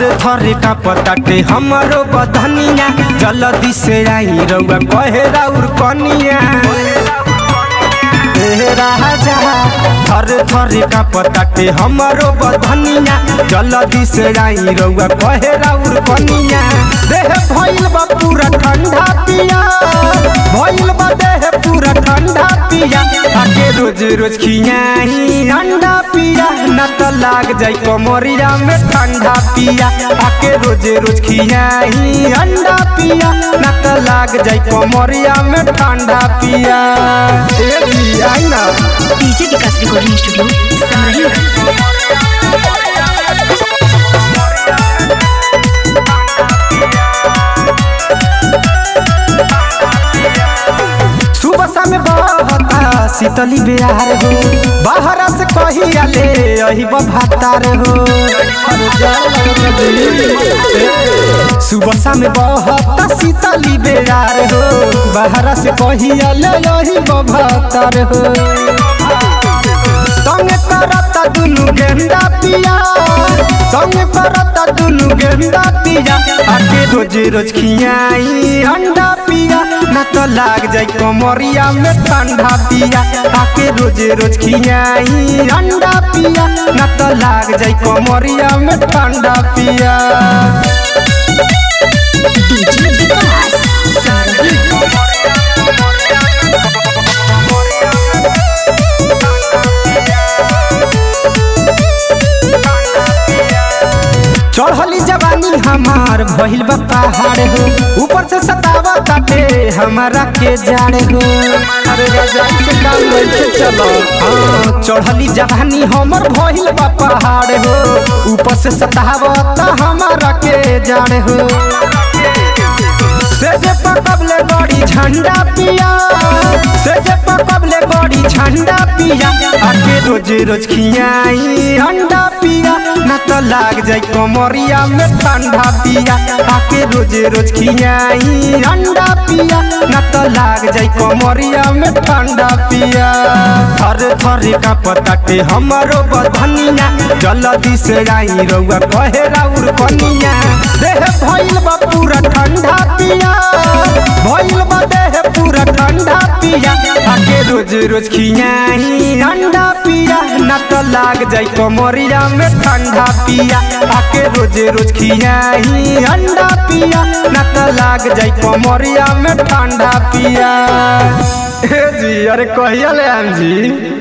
थर थर का पताटे हमरो बधनिया जल्दी से आई रउआ कहे राउर कनिया ए राजा थर थर का पताटे हमरो बधनिया जल्दी से आई रउआ कहे राउर कनिया देह भइल बा पूरा ठंडा पिया भइल बा देह पूरा ठंडा पिया आके रोज रोज खियाही अंडा पिया न त लाग जाई कमरिया में ठंडा पिया आके रोज रोज खियाही अंडा पिया न त लाग जाई कमरिया में ठंडा पिया ए जी आई ना डीजे विकास रिकॉर्डिंग स्टूडियो समरही सुबह शाम बहता शीतली बिहार हो बाहर से कहिया ले अही भातार हो सुबह शाम बहता शीतली बिहार हो बाहर से कहिया ले अही भातार हो संग करता दुनु गेंदा पिया संग करता दुनु गेंदा पिया आके रोज रोज खियाई अंडा पिया न तो लाग जाई कमरिया में ठंडा पिया आके रोज रोज खियाई अंडा पिया न तो लाग जाई कमरिया में ठंडा पिया डीजे विकास समरही चढ़ली जवानी हमार भइल बा पहाड़ हो ऊपर से सतावा काटे हमारा के जाड़ हो अरे रजाई से काम लेके चलो हाँ चढ़ली जवानी हमर भइल बा पहाड़ हो ऊपर से सतावा ता हमारा के जाड़ हो से जे पकबले गड़ी झंडा पिया से जे पकबले गड़ी झंडा पिया आके रोज रोज खियाई अंडा पिया न तो लाग जाई कमरिया में ठंडा पिया आके रोज रोज खियाई अंडा पिया न तो लाग जाई कमरिया में ठंडा पिया थर थर का पताटे हमरो बधनिया जल्दी से आई रउआ कहे राउर कनिया देह भइल बा पूरा ठंडा पिया भइल बा देह पूरा ठंडा पिया आके रोज रोज खियाही अंडा पिया न तो लाग जाई कमरिया में ठंडा पिया आके रोज रोज खियाही अंडा पिया न तो लाग जाई कमरिया में ठंडा पिया हे जी अरे कहिया ले आम जी